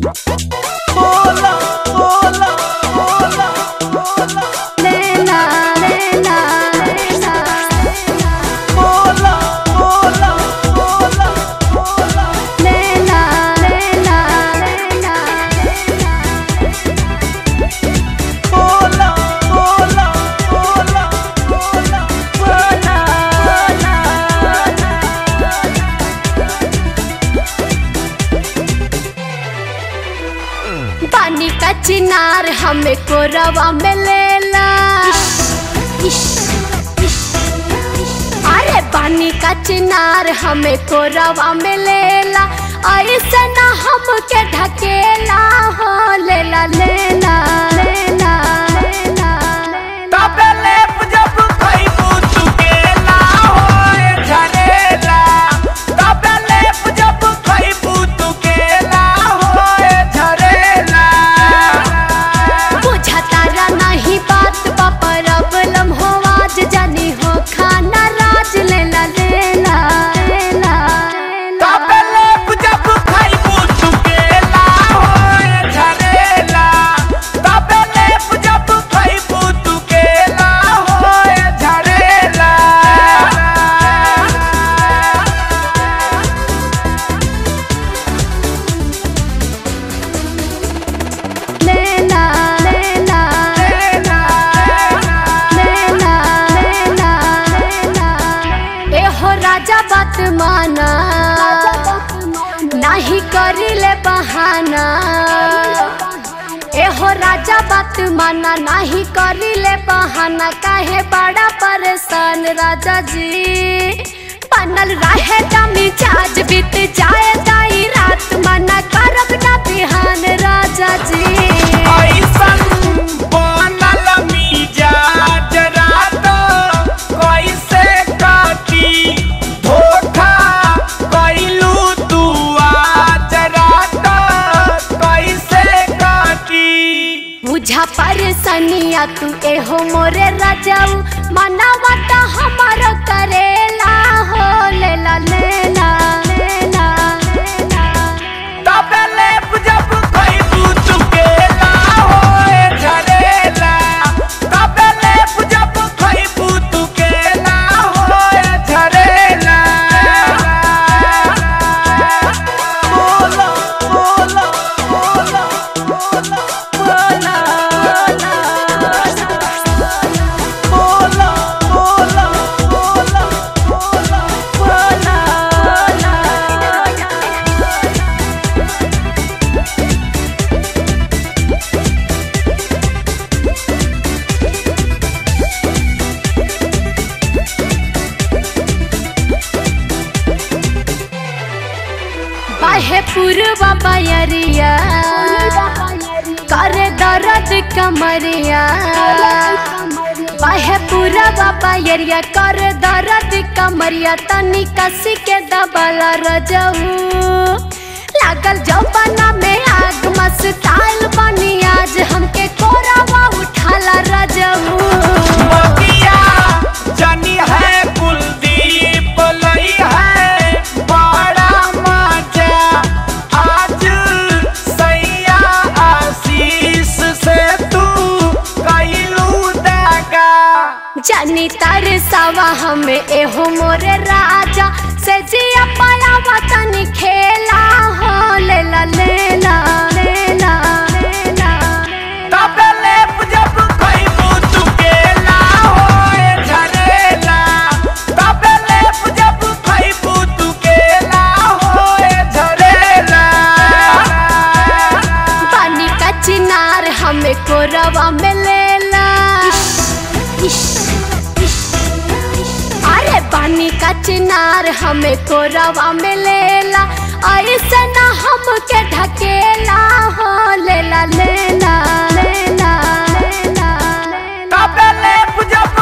बोला बोला बोला बोला लेना लेना लेना बोला बोला बोला बोला लेना लेना लेना बोला बोला बोला बोला बोला बोला पानी का चिनार हमें कोरवा में लेला अरे पानी का चिनार हमें कोरवा में लेला ऐसे ना हमके ढकेला हो लेला लेला लेला लेला तबे लेप जब खइबू चुकेला होए झरेला तबे लेप जब खइबू चुकेला होए झरेला बुझा तारा नहीं बात बा प्रॉब्लम हो आज जानी हो खाना राज लेला लेला लेला तबे लेप जब खइबू चुकेला होए झरेला तबे लेप जब खइबू चुकेला होए झरेला लेला लेला लेला लेला लेला ए हो राजा बात माना नहीं करिले बहाना ए हो राजा बात माना नहीं करिले बहाना काहे बड़ा परेशान राजा जी बनल रहे दमी चार्ज बीत जाए दाई रात मना करब ना बिहान राजा जी ऐसन बनल मिजाज रात कैसे काटी धोखा कैलू तू आज रात कैसे काटी बुझा परेशानिया तू एहो मोरे राजाऊ मनावा त हमारो करेला हो लेला लेला लेला लेला तबे लेप जब खइबू चुकेला होए झरेला तबे लेप जब खइबू चुकेला होए झरेला बोला बोला बोला बोला बोला बोला बोला बोला बोला बाहे पूर्वा बयरिया करे दर्द कमरिया बाहे पूर्वा बयरिया करे दर्द कमरिया तनी कसी के दबला रजऊ लागल जौबना में आग मस्ताइल बनी आज हमके कोरावा उठाला रजऊ मगिया जनी है कुलदीप लई है बड़ा मजा आज सैया आशीष से तू कैलू दगा जानी तार सवा हमें एहो मोरे राजा से जिया पाया तनी खेला हो लेला लेला लेला लेला तबे लेप जब खइबू चुकेला होए झरेला तबे लेप जब खइबू चुकेला होए झरेला पानी का चिनार हमें कोरवा में लेला अरे पानी का चिनार हमें कोरवा में लेला ऐसे ना हमके ढकेला हो लेला लेला लेला लेला लेला तबे लेप जब